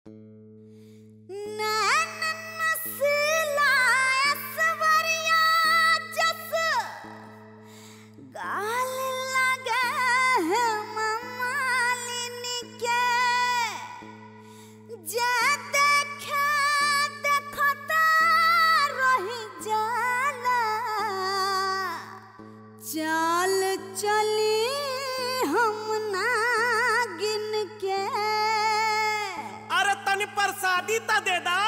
चाल चली हम ना गिन के अरे तनी प्रसादी त दे दा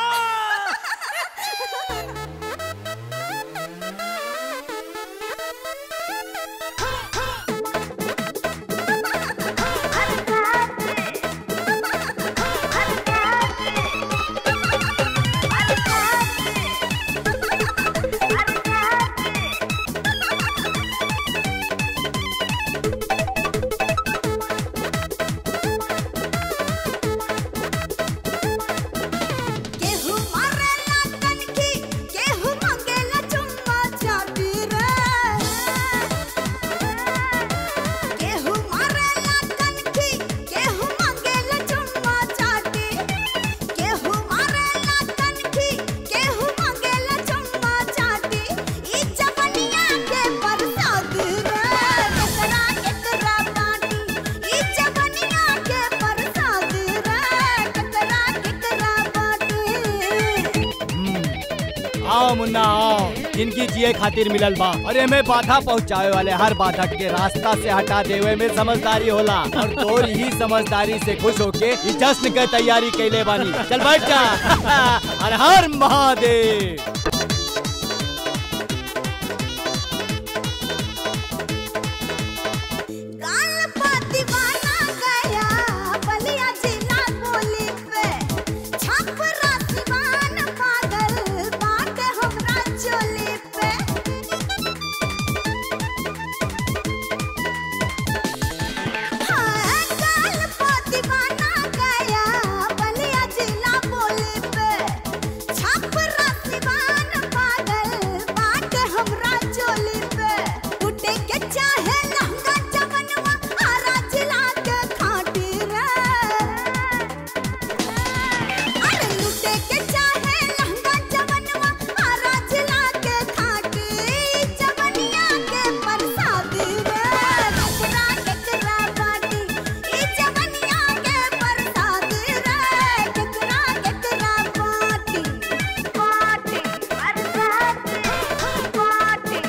केहू मारेला कनखी केहू मंगेला चुम्मा चाटी रे केहू मारेला कनखी केहू मंगेला चुम्मा चाटी केहू मारेला कनखी केहू मंगेला चुम्मा चाटी ई जवनिया के बरसात रे केकरा केकरा बाटी ई जवनिया के बरसात रे केकरा केकरा बाटी आओ मुन्ना आओ जिनकी जिए खातिर मिलल बा और एमे बाधा पहुंचावे वाले हर बाधा के रास्ता से हटा देवे में समझदारी होला और तोर ही समझदारी से खुश होके ई जश्न के तैयारी कैले बानी चल बैठ जा हर हर महादेव गाल पा दीवाना गया बलिया जिला बोली पे छपरा सिवान पागल बाटे हमरा चोली पे हाँ, गाल पा दीवाना गया बलिया जिला बोली पे छपरा सिवान पागल बाटे हमरा चोली पे टूटे के चाहे लहंगा जवनवा आरा जिला के खाटी रे अरे लूटे के चाहे लहंगा जवनवा आरा जिला के खाटी जवनिया के बरसाती रे केकरा केकरा बाटी ई जवनिया के बरसाती रे केकरा केकरा बाटी बाटी बरसाती बाटी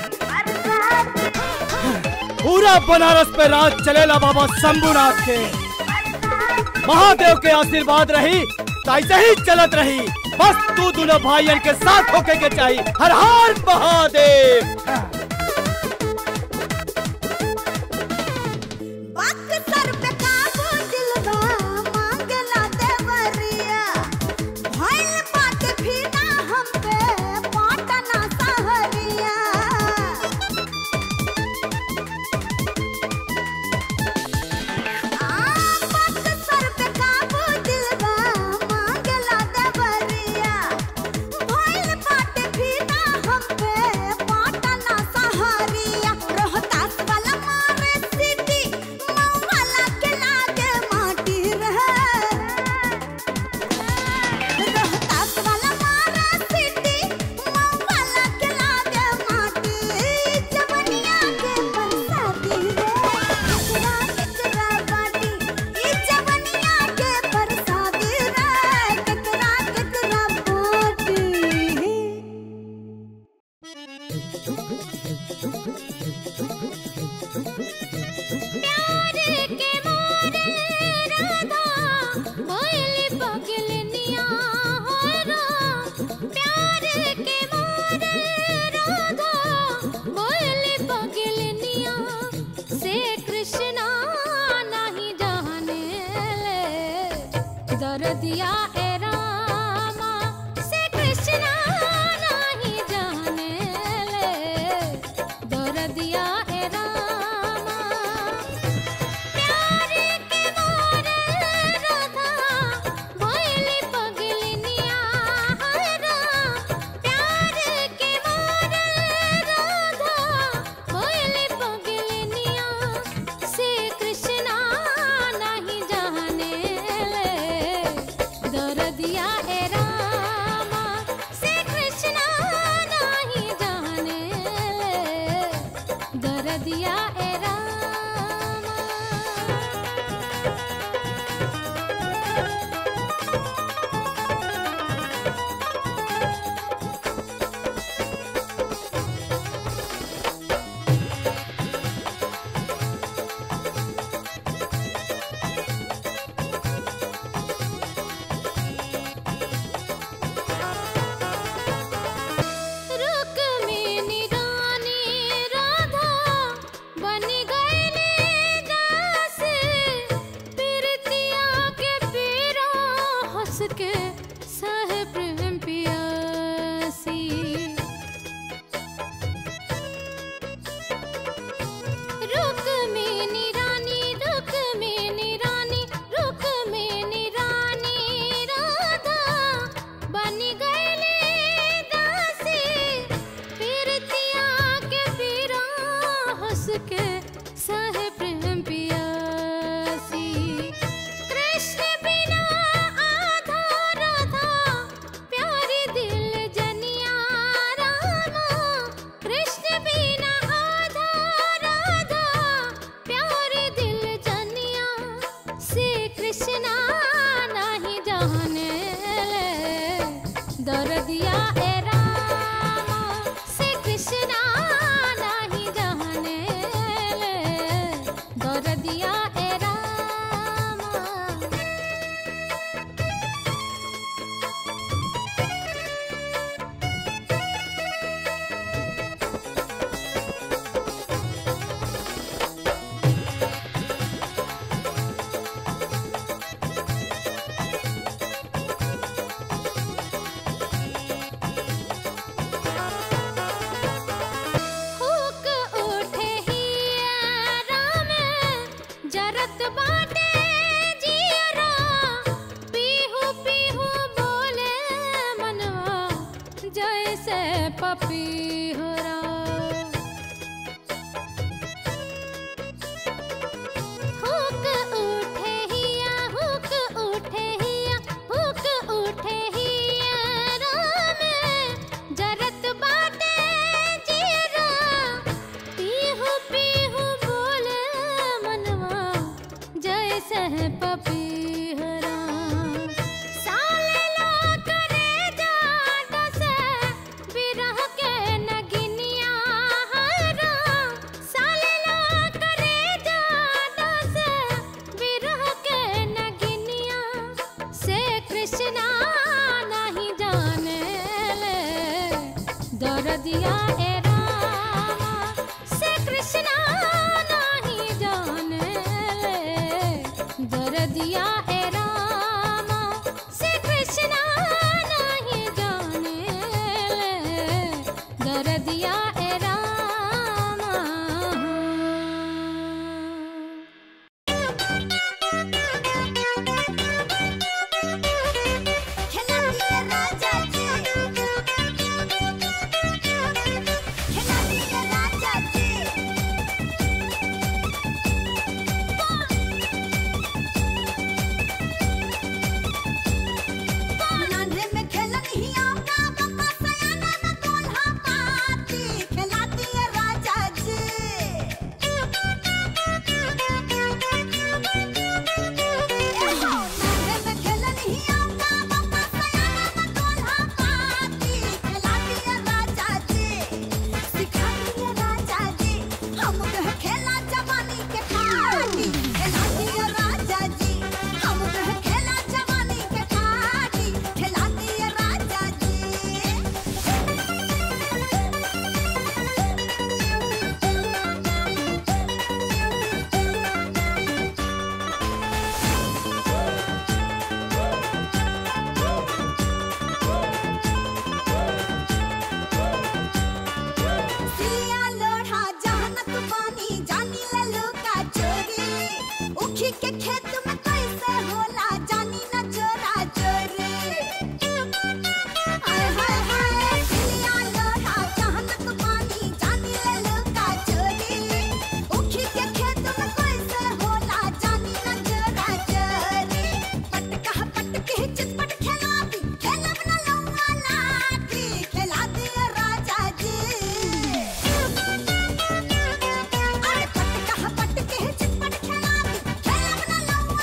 बरसाती पूरा बनारस पे राज चलेला बाबा शंभुनाथ के महादेव के आशीर्वाद रही तो ऐसे ही चलत रही बस तू दोनों भाइयन के साथ होके के चाहिए हर हर महादेव वक्त सर पे काबू दिलवा मांगला देवरिया भइल बात फिदा हम पे पाटना सहरिया आ वक्त सर पे काबू दिलवा मांगला देवरिया भइल बात फिदा हम पे पाटना सहरिया रोहतास वाला मारे सिटी मऊ वाला के लागे माटी रहे रोहतास वाला मारे सिटी मऊ वाला के लागे माटी जवनिया के बरसाती रे केकरा केकरा बाटी ई जवनिया के बरसाती रे केकरा केकरा बाटी प्यार के मोरे राधा भइल पगलनिया हो रा प्यार के मोरे राधा भइल पगलनिया से कृष्णा नहीं जाने ले दर्दिया ए रामा से कृष्णा नहीं जाने ले दर्दिया ए रामा प्यार के मोरे राधा भइल पगलनिया हरा प्यार के मोरे राधा भइल पगलनिया से कृष्णा नहीं जाने ले दर्द सहे प्रेम पियासी कृष्ण बिना आधा राधा प्यारी दिल जनिया रामा कृष्ण बिना आधा राधा प्यारी दिल जनिया से कृष्णा नहीं जाने दर्दिया ए रामा से कृष्णा नहीं जाने दर्दिया ए रामा हुक उठे हियारा में जरत बाटे जियरा पीहू पीहू बोले मनवा जैसे पपीहरा हुक उठे हिया हुक उठे हिया हुक उठे हिया में जरत बाटे जीरा पीहू पीहू बोले मनवा जैसे पपीहरा साले लो करे जाट से बिरह के नगिनिया हरा साले लो करे जाट से बिरह के नगिनिया से कृष्णा नहीं जाने ले दर्दिया ए रामा से कृष्णा नहीं जाने ले दर्दिया ए रामा से कृष्णा नहीं जाने ले दर्दिया ए रामा खेला दिए राजा जी खेला दिए राजा जी नांदे में खेलन हिया का बका सयाना न तोल्हा पाती खेला दिए राजा जी नांदे में खेलन हिया का बका सयाना न तोल्हा पाती खेला दिए राजा जी सिखा दिए राजा जी हम कह खेला जवानी के खाटी खेला दिए राजा जी हम कह खेला जवानी के खाटी खेला दिए राजा जी सिया लोढ़ा जहनत पानी जानी ले लुका चोरी उखी के खेत में कैसे होला जानी न चोरा चोरी हाय हाय हाय सिया लोढ़ा जहनत पानी जानी ले लुका चोरी उखी के खेत में कैसे होला जानी न चोरा चोरी पटका पटके चितपट खेला दी खेलब न लौंगा लाठी खेला दिए राजा जी अरे पटका पटके चितपट खेला दी खेलब न लौंगा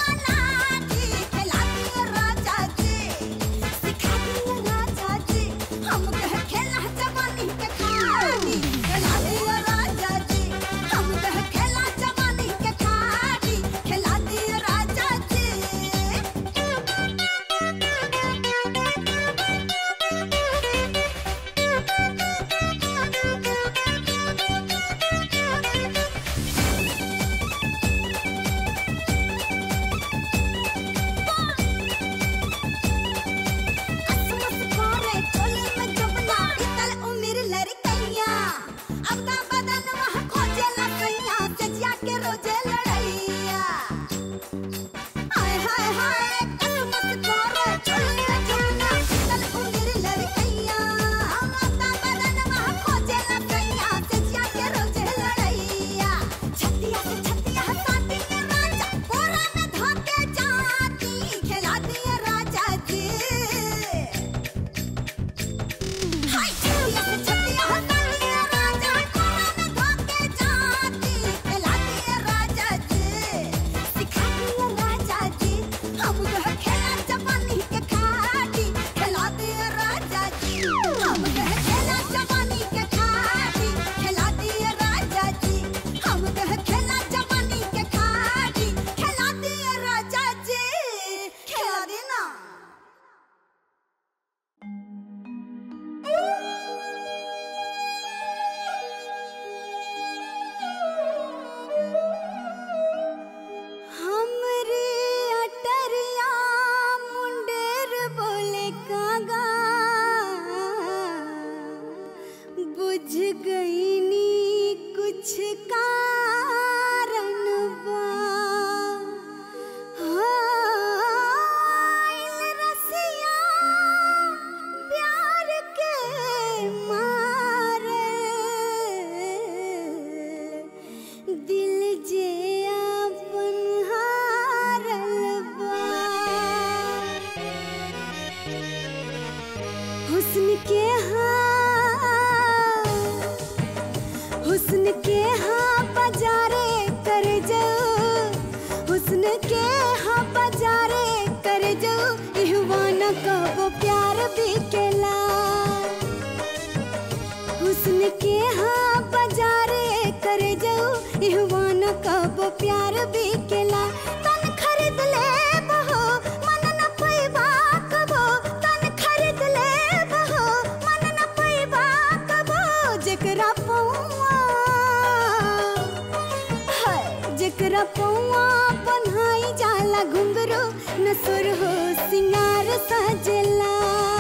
तोहरा पौआ बन्हाई जाला घुंघरू न सुर हो सिंगार सजला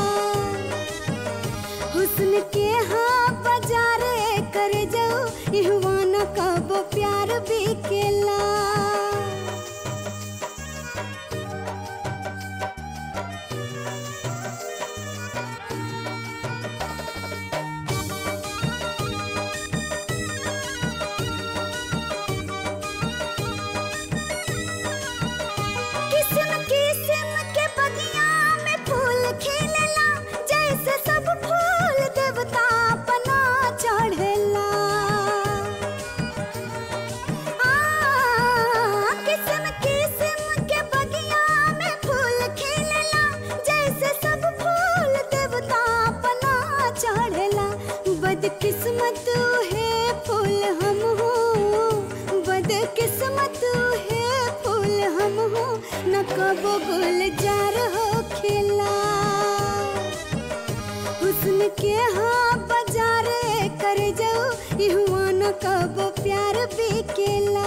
हुस्न के हाँ बाजारे कर जाओ इहवाना कब प्यार बिकेला किस्म किस्म के बगिया में फूल खिलेला जैसे सब फूल देवता बना चढ़ेला आ, किस्म किस्म के बगिया में फूल खिलेला जैसे सब फूल देवता बना चढ़ेला बदकिस्मत है फूल हम हो बदकिस्मत है फूल हम हो न कबो गुलजार हो खिला हुस्न के हाँ बाजारे कर जाओ इहुआ न कबो प्यार बिकेला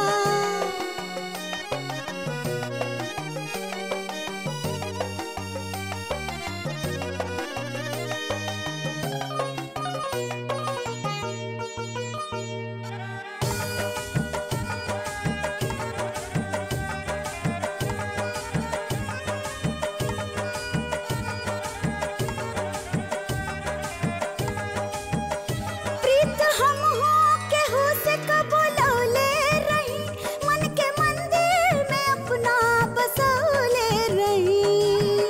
प्रीत हम हो केहू से कबो लौले रही मन के मंदिर में अपना बसौले रही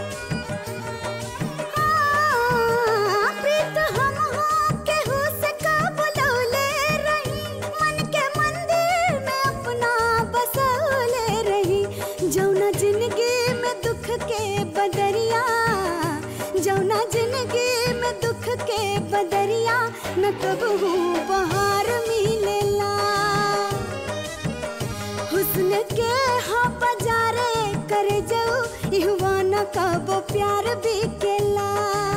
हाँ, प्रीत हम हो केहू से कबो लौले रही मन के मंदिर में अपना बसौले रही जौना जिंदगी में दुख के बदरिया जौना जिंदगी में दुख के बदरिया न कबहू बहार मिलेला हुस्न के हाँ बाजारे कर जाओ इहवा न कबो प्यार बिकेला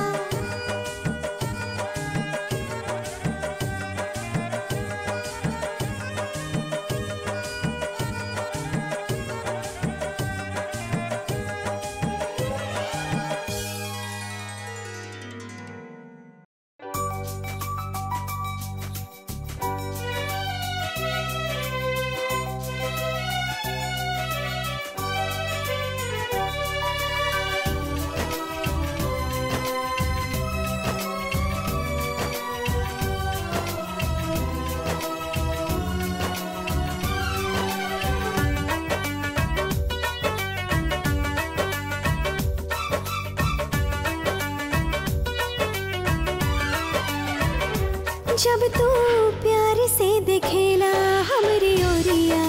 जब तू प्यार से देखेला हमरी ओरिया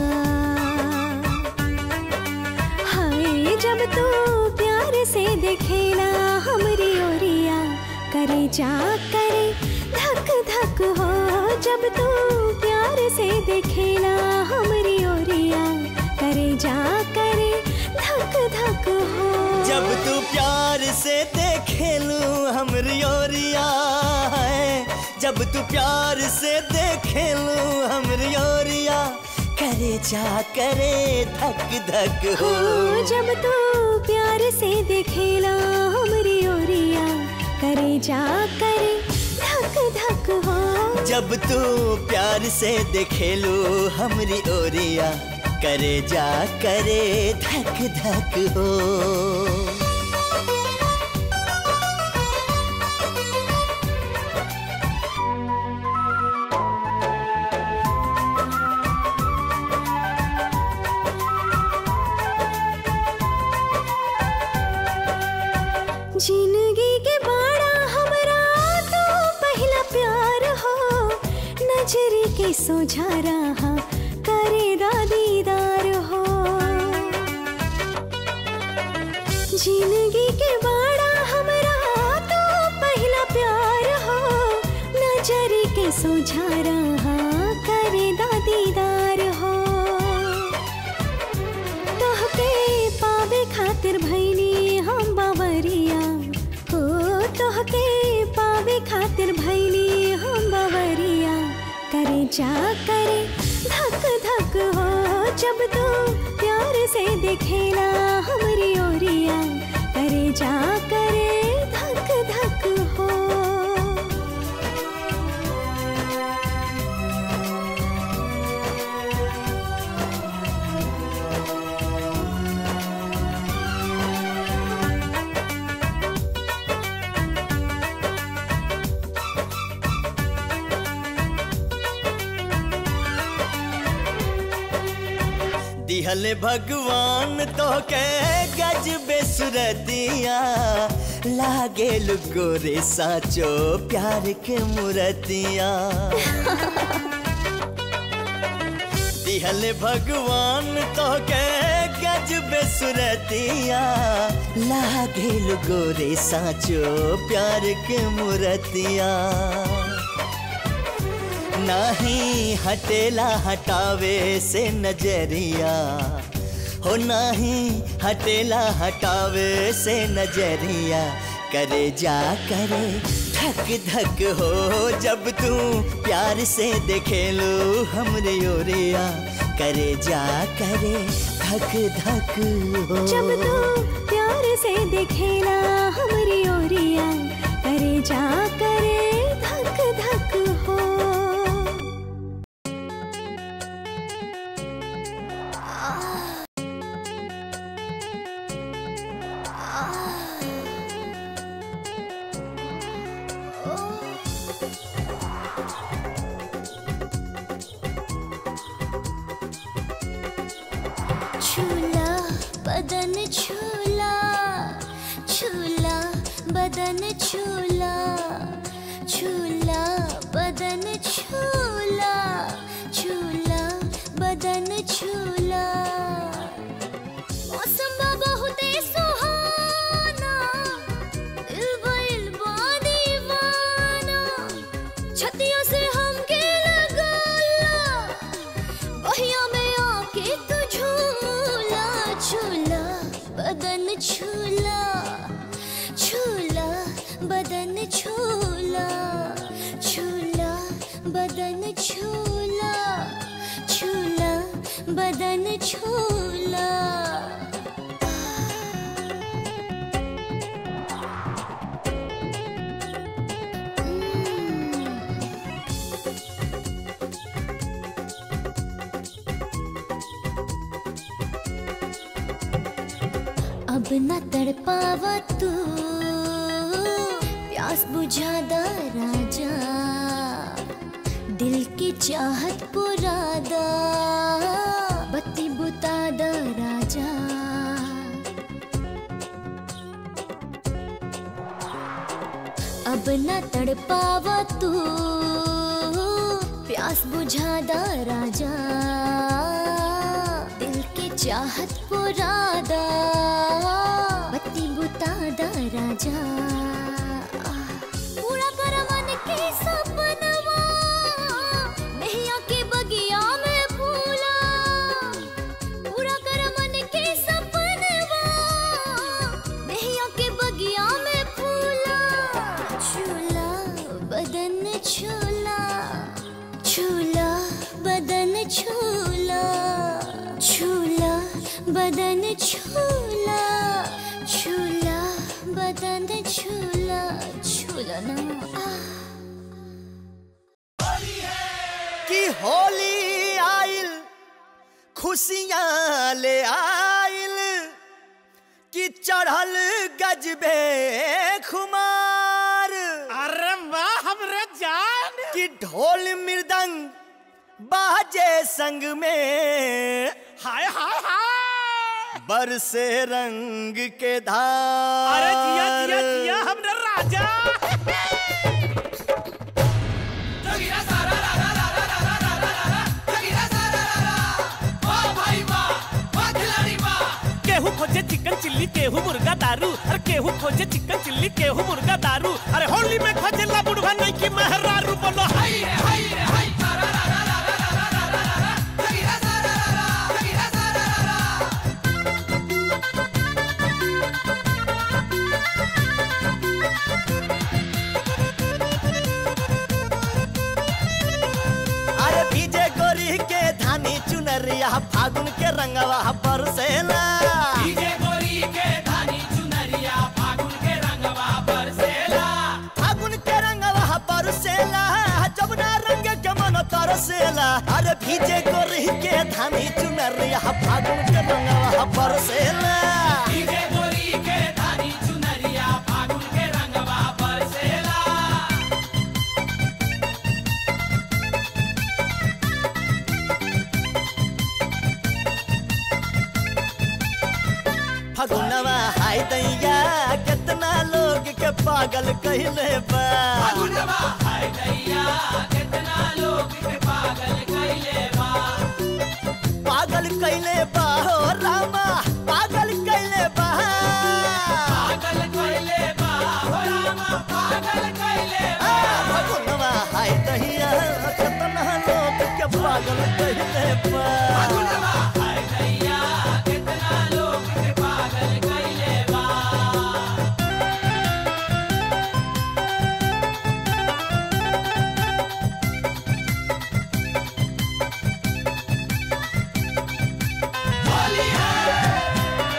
हाय जब तू प्यार से देखेला हमरी ओरिया करे जा करे धक धक हो जब तू प्यार से देखेला हमरी ओरिया करे जा करे धक धक हो जब तू प्यार से देखेलू हमरी ओरिया है जब तू प्यार से देखेलू हमरी ओरिया करे जा करे धक धक हो हो जब तू प्यार से देखेला हमरी ओरिया करे जा करे धक धक हो जब तू प्यार से देखेलू हमरी ओरिया करे जा करे धक धक हो जिंदगी के बाड़ा हमरा तो पहला प्यार हो नजरी के सोझा रहा करे दीदार हो जिंदगी के बाड़ा हमरा तो पहला प्यार हो नजरी के सोझा रहा करे दीदार हो तोहके पावे खातिर भैनी हम बावरिया हो तोहके पावे खातिर भैनी हम बावरिया करे जा करे धक धक जब तू प्यार से देखेला हमारी ओरिया करे जा करे धक धक हो दिहल भगवान तो के गज बेसुरतिया लागे गोरे साचो प्यार के मूर्तिया दिहल भगवान तो के गज बेसुरतिया लागे गोरे साचो प्यार के मूर्तिया नाही हटेला हटावे से नजरिया हो नाही हटेला हटावे से नजरिया करे जा करे धक धक हो जब तू प्यार से देखे लो हमरे ओरिया करे जा करे धक धक हो जब तू प्यार से देखेला हमारी ओरिया करे जा करे धक धक हो छूला बदन छूला छूला बदन छूला छूला बदन छूला छूला बदन छूला मौसम बहुते सुहाना इल्बा इल्बा दीवाना छतियों से हमके लगाला बहिया में आके तू झूला झूला बदन छूला छूला बदन छूला छूला बदन छूला छूला बदन छूला अब न तड़पावा तू प्यास बुझादा राजा दिल की चाहत पुरादा बत्ती बुतादा राजा अब न तड़पावा तू प्यास बुझादा राजा दिल के चाहत पुरादा बत्ती बुतादा राजा पूरा कर मन के सपनवा नैया के बगिया में फूला पूरा कर मन के सपनवा नैया के बगिया में फूला झूला बदन झूला झूला बदन झूला झूला बदन झूला झूला बदन झूला झूला ना आ कि होली आइल खुशियाँ ले आइल कि चढ़ल गजबे खुमार अरे वाह हमरे जान कि ढोल मृदंग बाजे संग में हाय हाय हाय बरसे रंग के धार अरे जिया जिया जिया हमरे राजा केहू खोजे चिकन चिल्ली केहू मुर्गा दारू अरे केहू खोजे चिकन चिल्ली केहू मुर्गा दारू अरे होली में खोजे ला बुढ़वा नहीं की मेहरारू बोलो हाय रे हाय रे हाय अरे भीजे गोरी के धान धानी चुनरिया फागुन के रंगवा बरसेला डीजे गोरी के धानी चुनरिया फागुन के रंगवा बरसेला फागुन के रंगवा बरसेला जमुना रंग के मन तरसेला अरे भीजे गोरी के धानी चुनरिया फागुन के रंगवा बरसेला डीजे गोरी के धानी चुनरिया फागुन के रंगवा बरसेला फगुनवा हाय दैया कितना लोग के पागल कहले बा फागुनवा हाय दैया कितना लोग के पागल कइले बा पागल कैले बा हो रामा पागल कैले बा पागल कइले बा हो रामा पागल कइले बा आ, फगुनवा हाय दैया कितना लोग के पागल कहले बा फागुनवा हाय दैया कितना लोग के पागल कइले बा होली है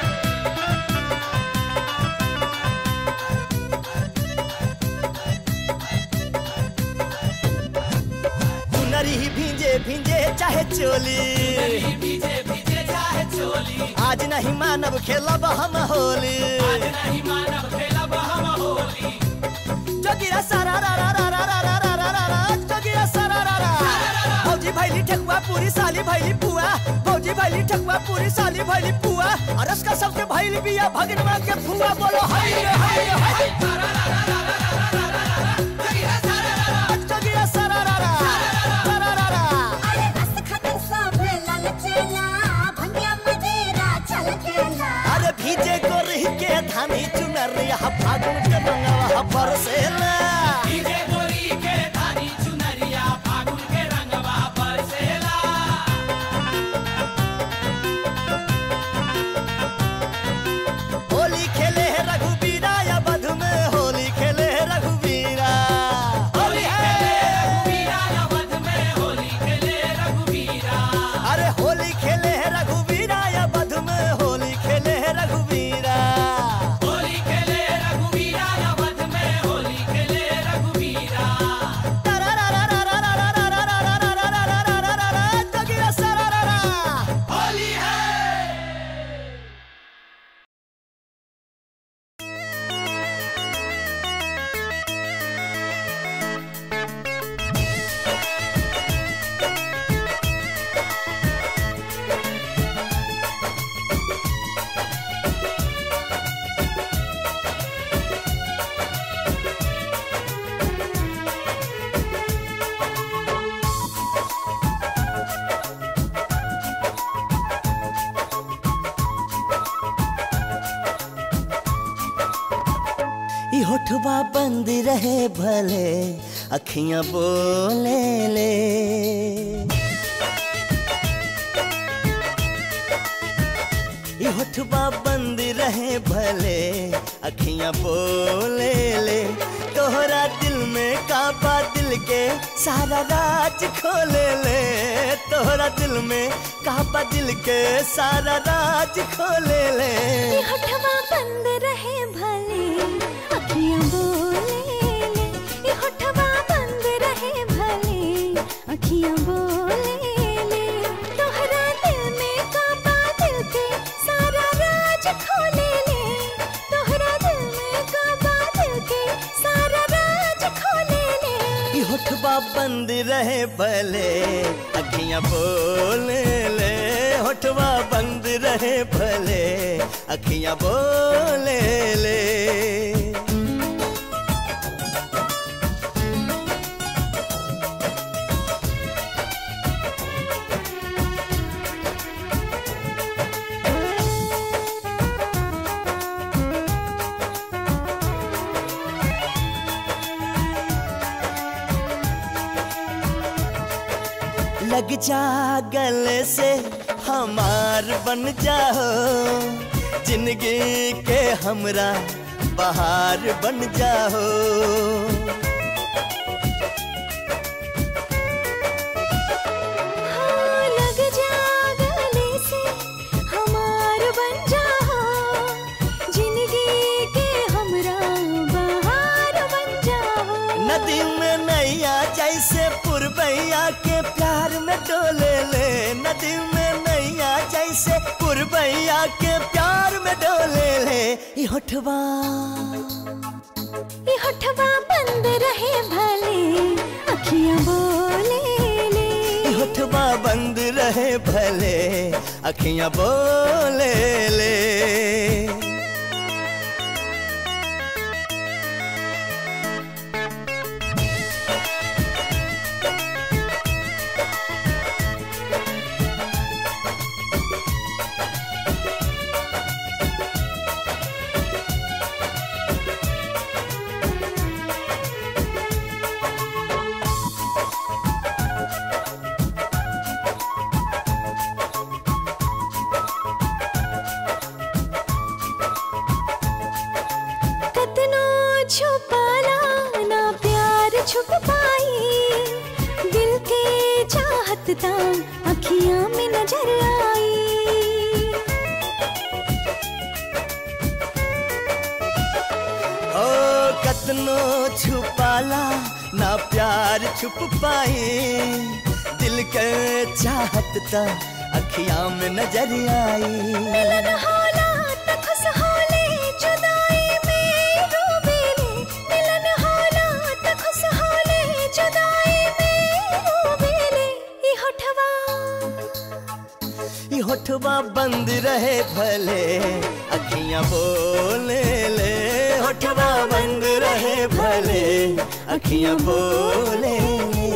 हुनरी भींजे भींजे चाहे चोली भीजे भीजे चाहे चोली आज नहीं मानव खेलब हम होली आज नहीं मानव खेलब हम होली जोगिरा सारा रा रा रा रा रा रा रा रा रा रा जोगिरा सारा रा रा भौजी भैली ठकुआ पूरी साली भैली पुआ भौजी भैली ठकुआ पूरी साली भैली पुआ अरस का सबके भैली बिया भगनवा के फुआ बोलो हाय रे हाय रे हाय जोगिरा सारा रा रा सारा रा रा अरे रस खटक सब ललचेला भंगिया मदेरा छलकेला अरे भीजे को रही के धानी चुनरिया फागुन के रंगवा बरसेला डीजे गोरी के धानी चुनरिया फागुन के रंगवा बरसेला होली खेले है रघुबीरा या बधु में होली खेले है रघुबीरा होली खेले रघुवीरा अवध में होली खेले रघुवीरा अरे होली खेले है रघुबीरा या बधु में होली खेले है रघुबीरा होली खेले रघुवीरा अवध में होली खेले रघुवीरा जोगिरा सारा रा रा होली है ई होठवा बंद रहे भले अखियां बोले ले ई होठवा बंद रहे भले अखियां बोले ले तोहरा दिल में काबा दिल के सारा राज खोले ले तोहरा दिल में काबा दिल के सारा राज खोले ले ये होठवा बंद रहे भले अखियां बोले ले ये होठवा बंद रहे भले अखियां बोले ले तोहरा दिल में काबा दिल के सारा राज खोले ले तोहरा दिल में काबा दिल के सारा राज खोले ले ई होठवा बंद रहे भले अखियां बोले ले होठवा बंद रहे भले अखियां बोले ले लग जा गले से हमार बन जाओ जिंदगी के हमरा बहार बन जाओ हाँ, लग जा डोले ले नदी में नैया जैसे पुरबैया के प्यार में डोले ले ई होठवा ये होठवा बंद रहे भले अखियां बोले ले ई होठवा बंद रहे भले अखियां बोले ले कतनो छुपाला ना प्यार छुप पाई दिल के चाहत ता अखियां में नजर आई ओ कतनो छुपाला ना प्यार छुप पाए दिल के चाहत ता अखियां में नजर आई मिलन होला त खुश होले जुदाई में रोबेले मिलन होला त खुश होले जुदाई में रोबेले ई होठवा ई होठवा बंद रहे भले अखियां बोले ले होठवा बंद रहे भले अखियां बोले ले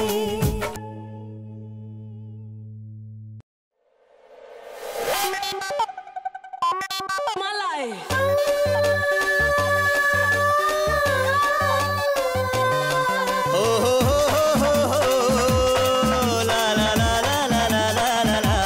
हो हो हो हो हो हो ला ला ला ला ला ला ला ला ला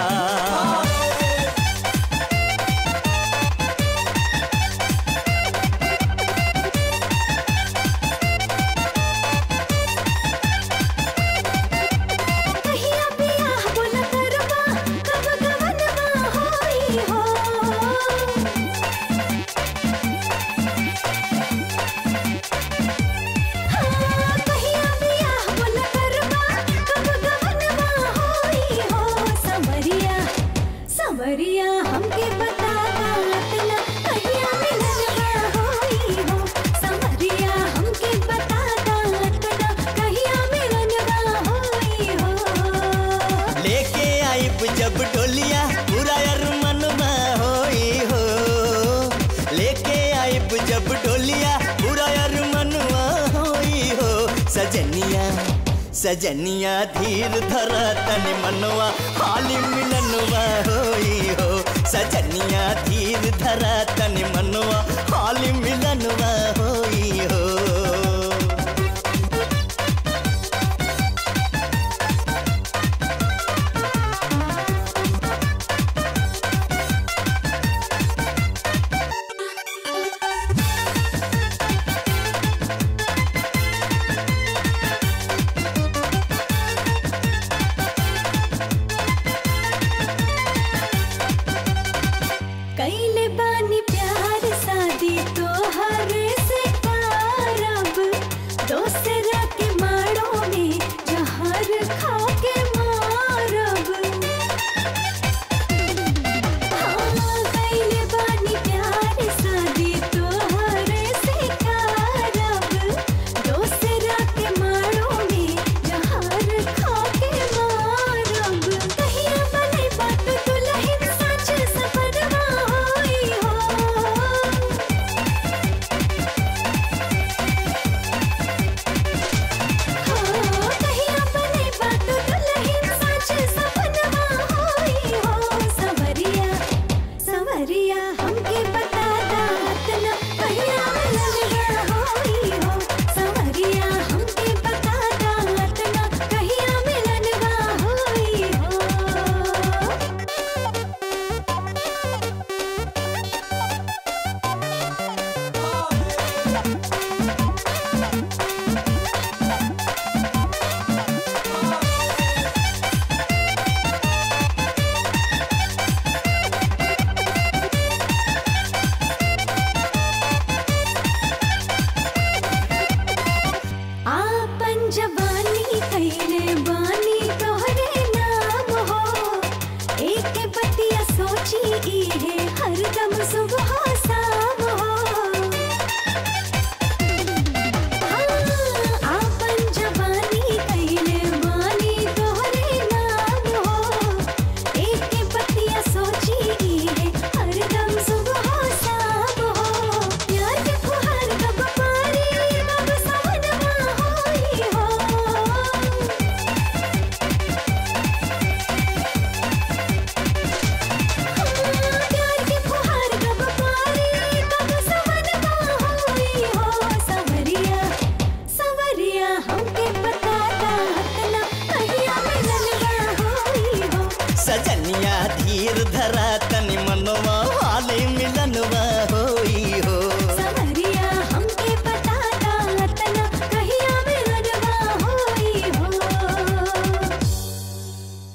कहिया बियाह बोला करबा कब गवनवा होई हो हाँ, कहिया बियाह बोला करबा कब गवनवा होई हो समरिया समरिया हमके बता दातना कहिया मिलनवा होई हो समरिया हमके बता दातना कहिया मिलनवा होई हो लेके आइब जब डोलिया पूरा अरमनवा होई हो लेके आइब जब डोलिया पूरा अरमनवा होई हो सजनिया सजनिया धीर धरा तन मनवा हाली मिलनवा होई हो सजनिया धीर धरा तन मनवा हाली मिलनवा होई हो कैले बानी प्यार शादी सुबह